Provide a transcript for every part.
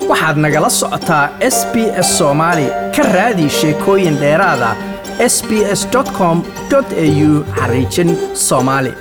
waxaad nagala socotaa s b s soomaali ka raadi sheekooyin dheeraada s b s com au xariijin soomaali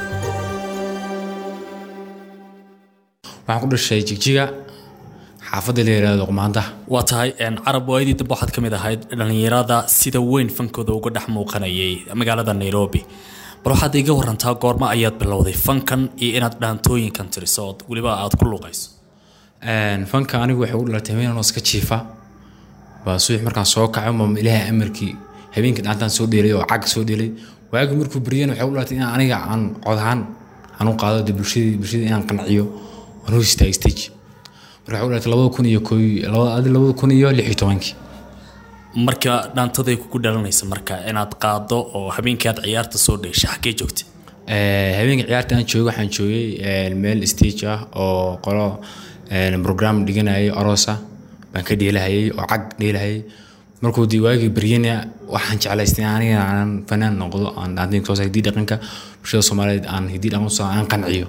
waxaan ku dhashay jigjiga xaafadda la yihahdo qumaandaha waa tahay carab waayadii dambe waxaad ka mid ahayd dhallinyarada sida weyn fankooda uga dhex muuqanayay magaalada nairobi bal waxaad iga warantaa goorma ayaad bilowday fankan iyo inaad dhaantooyinkan tiriso ood weliba aad ku luuqayso fanka anigu waxay u dhalatay habeen anoo iska jiifa baa subax markaan soo kaco ma ilaahay amarkii habeenkii dhaantaan soo dheelay oo cag soo dheelay waagi markuu baryana waxay u dhalatay inaan aniga aan cod ahaan aan u qaado dee bulshadii bulshadii inaan qanciyo aan u istaago stage marka waxay u dhalatay labada kun iyo kooy labada labada kun iyo lix iyo tobankii marka dhaantaday kugu dhalanaysa marka inaad qaado oo habeenkii aad ciyaarta soo dheeshay xaggee joogtay habeenka ciyaarta aan joogay waxaan joogay meel stage ah oo qolo program dhiganayay aroosa baan ka dheelahayay oo cag dheelahayay markuu dii waagii baryana waxaan jeclaystay aniga aan fanaan noqdo aan dhaantin soo hidii dhaqanka bulshada soomaaliyeed aan hidii dhaqan soo aan qanciyo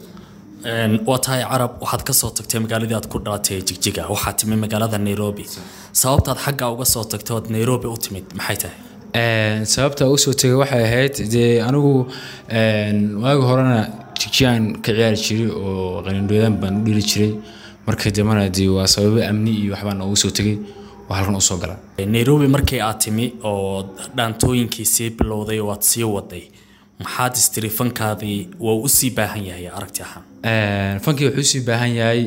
waa tahay carab waxaad ka soo tagtay magaaladii aad ku dhalatay jigjiga waxaad timid magaalada nairobi sababtaad xagga uga soo tagtay ood nairobi u timid maxay tahay sababta ugu soo tegay waxay ahayd dee anigu waagi horena jigjigaan ka ciyaari jiray oo qanindhoodan baan u dhili jiray markii dambana dee waa sababo amni iyo waxbaan ugu soo tegay oo halkan usoo gala nairobi markii aad timi oo dhaantooyinkii sii bilowday oo aad sii waday maxaad istiri fankaadii waa u sii baahan yahay aragti ahaan fankii wuxuu usii baahan yahay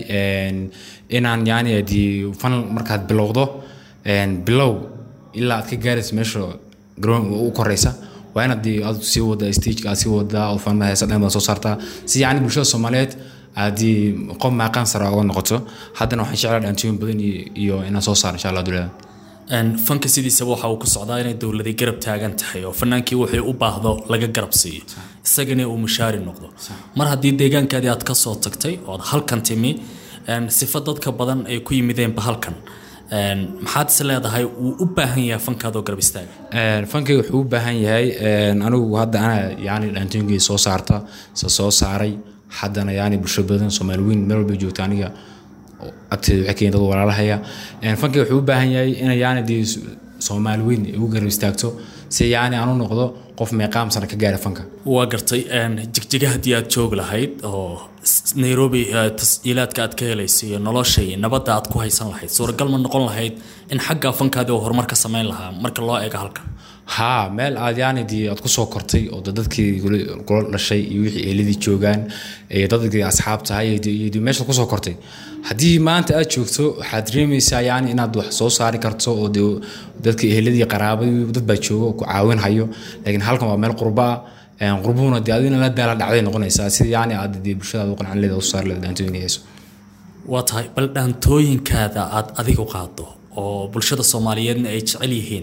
inaan yani dii fan markaad bilowdo bilow ilaa aad ka gaaraysa meesha garoon u koreysa waa inaad dii aad sii wada stageka aad sii wadaa oo fanada heesa dhan baad soo saartaa si yani bulshada soomaaliyeed aadii qof maaqaan sara uga noqoto haddana waxaan jeclaa dhaantooyin badan iyo inaan soo saaro insha allah dulada fanka sidiisaba waxa uu ku socdaa inay dowladii garab taagan tahay oo fanaankii wuxuu u baahdo laga garab siiyo isagana uu mushaari noqdo mar haddii deegaankaadii aad ka soo tagtay ood halkan timi sifa dadka badan ay ku yimideenba halkan maxaad is leedahay wuu u baahan yahay fankaadoo garab istaaga fankayga wuxuu u baahan yahay anigu hadda anaa yani dhaantooyinkii soo saarta se soo saaray haddana yani bulsho badan soomaali weyn meel walba joogta aniga agteeda waxay keenyeen dad walaalahaya fankayga wuxuu u baahan yahay ina yani dee soomaali weyn ugu garab istaagto si yani aan u noqdo qof meeqaam sana ka gaara fanka waa gartay jigjiga haddii aad joogi lahayd oo nairobi tasjiilaadka aad ka helayso iyo nolosha iyo nabadda aad ku haysan lahayd suuragal ma noqon lahayd in xagga fankaadii oo horumar ka samayn lahaa marka loo eego halkan haa meel aad yani dii aad kusoo kortay oo dadkii kula dhashay iyo wixii eeladii joogaan iyo dadkii asxaabtahay iyo meesha kusoo kortay haddii maanta aad joogto waxaad dareemaysaa yani inaad wax soo saari karto oo de dadka eheladii qaraabadii dad baa jooga oo ku caawin hayo laakiin halkan waa meel qurba ah qurbuhuna dee adina la daala dhacday noqonaysaa sida yani aad dee bulshadaad u qancan leeda u saar leeda dhaantooyinka hayso waa tahay bal dhaantooyinkaada aad adigu qaado oo bulshada soomaaliyeedna ay jecel yihiin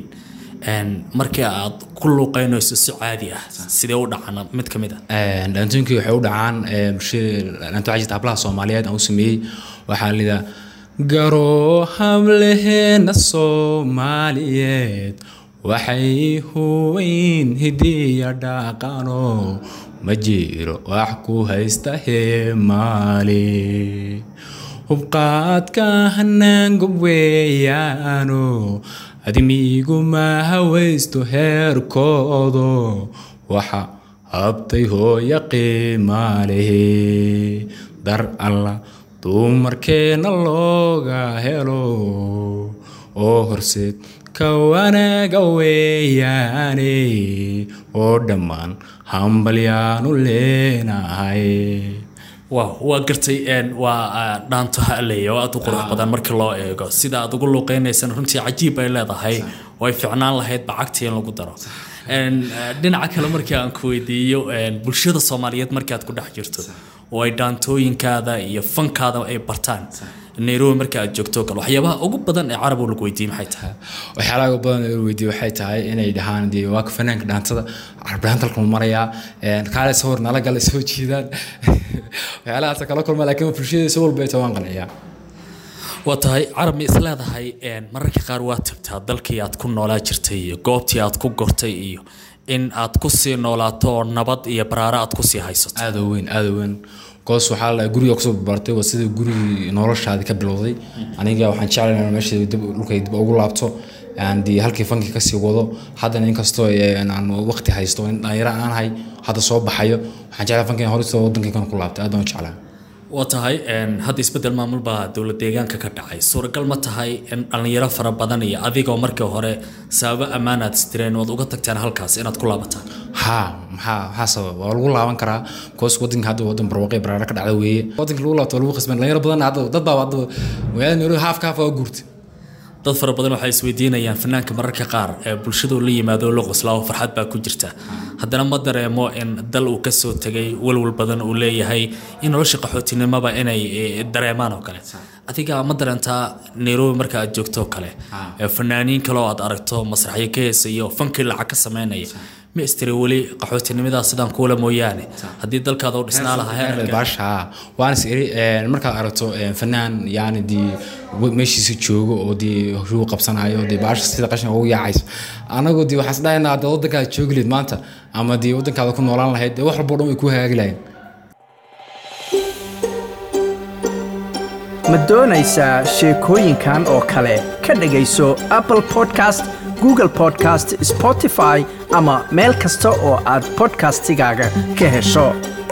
markii aad ku luuqeynayso si caadi ah sidee u dhacana mid ka mid ah dhaantooyinkii waxay u dhacaan bulshada hablaha soomaaliyeed aan u sameeyey waxaa lidaa garoo hableheena soomaaliyeed waxay huweyn hidiya dhaqano ma jiro wax ku haysta heemaali hubqaadka hanaangob weeyaano admiguma hawaysto heerkoodo waxa habtay hooya qiimaalehe dar alla dumarkeena looga helo oo horseed ka wanaaga weeyaane oo dhammaan hambalyaanu leenahay waaw waa gartay waa dhaanto haleya oo aad u qurux badan markii loo eego sida aad ugu luuqeynaysana runtii cajiib ay leedahay oo ay ficnaan lahayd bacagtii in lagu daro dhinaca kale markii aan ku weydiiyo bulshada soomaaliyeed markii aad ku dhex jirto oo ay dhaantooyinkaada iyo fankaada ay bartaan nairobi marka aad joogto kale waxyaabaha ugu badan ee carab lagu weydiiyey maxay tahay waxyaalaha ugu badan ee weydiiyey waxay tahay inay dhahaan dee waa ka fanaanka dhaantada carabdhaanta halkan marayaa kaale sawir nala gala soo jiidaan waxyaalahaas kala kulma laakiin bulshada si walba ay waan qanciyaa waa tahay carab ma isleedahay mararka qaar waa tagtaa dalkii aad ku noolaa jirtay iyo goobtii aad ku gortay iyo in aad ku sii noolaato oo nabad iyo baraaro aad ku sii haysato aada u weyn aada u weyn goos waxaa la guriga kusoo barbaartay waa sida gurigii noloshaadi ka bilowday aniga waxaan jeclahay inaan meesha dib dhulkay dib ugu laabto aan dee halkii fankii kasii wado haddana inkastoo een, aan waqti haysto in dhalinyaro aan ahay hadda soo baxayo waxaan jeclahay fankii horista wadankaygan ku laabtay aad baan u jeclahay waa tahay een, hadda isbedel maamul baa dowlad deegaanka ka dhacay suuragal ma tahay in dhallinyaro fara badan iyo adigoo markii hore sababo ammaanaad istireen ood uga tagteen halkaas inaad ku laabataan haa maxaa maxaa sababa waa lagu laaban karaa koos wadanka hadda wadan barwaaqay baraara ka dhacda weeye wadanka lagu laabto waa lagu qasban dhalinyaro badan hadda dad baa hadda magaalada nairobi haafka haaf waa guurtay dad fara badan waxay isweydiinayaan fanaanka mararka qaar ee bulshadu la yimaado la qoslaa oo farxad baa ku jirta haddana ma dareemo in dal uu kasoo tegay walwal badan uu leeyahay in nolosha qaxootinimaba inay eh, dareemaan oo kale adiga ma dareentaa nairobi marka aad joogto oo kale ee fanaaniin kale oo aad aragto masraxyo ka heesaya oo fankii lacag ka sameynaya ma istiri weli qaxootinimadaa sidaan kuula mooyaane haddii dalkaada u dhisnaa lahaa heerka baasha waan is iri een, markaad aragto een, fanaan yani dee wa- meeshiisa joogo oo dee huruu qabsanayo dee baasha sida qashin ugu yaacayso anagu dee waxaan isdhahaynaa hadda wadankaada joogi lahayd maanta ama dee wadankaada ku noolaan lahayd dee wax walbo dhan way ku hagaagi lahayn ma doonaysaa sheekooyinkan oo kale ka dhegayso apple podcast google podcast spotify ama meel kasta oo aad podcastigaaga ka hesho